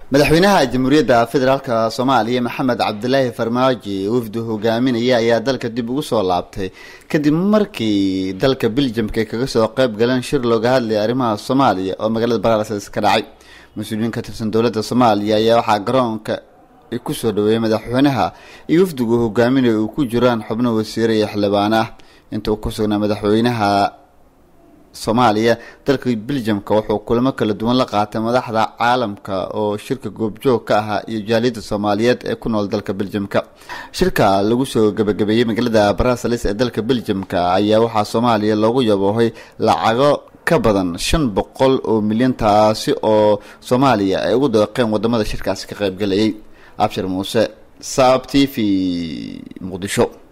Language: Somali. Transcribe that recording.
madaxweynaha jamhuuriyadda federaalk soomaaliya maxamed cabdilaahi farmaajo wafdu hogaaminaya ayaa dalka dib ugu soo laabtay kadib markii dalka beljamka ay kaga soo qeyb galeen shir looga hadlaya arrimaha soomaaliya oo magaalada baraarsalis ka dhacay mas-uuliyiin ka tirsan dowladda soomaaliya ayaa waxaa garoonka kusoo dhaweeyay madaxweynaha iyo wafdigu hogaaminaya uu ku jiraan xubno wasiire iyo xildhibaan ah inta uu ku sugnaa madaxweynaha soomaaliya dalka beljamka wuxuu kulamo kala duwan la qaatay madaxda caalamka oo shirka goobjoog ka ahaa iyo jaaliyadda soomaaliyeed ee ku nool dalka beljamka shirka lagu soo gabagabeeyey magaalada bruseles ee dalka beljamka ayaa waxaa soomaaliya loogu yaboohay lacago ka badan shan boqol oo milyan taasi oo soomaaliya ay ugu deeqeen wadamada shirkaasi ka qaybgalayay abshir muuse saab t v muqdisho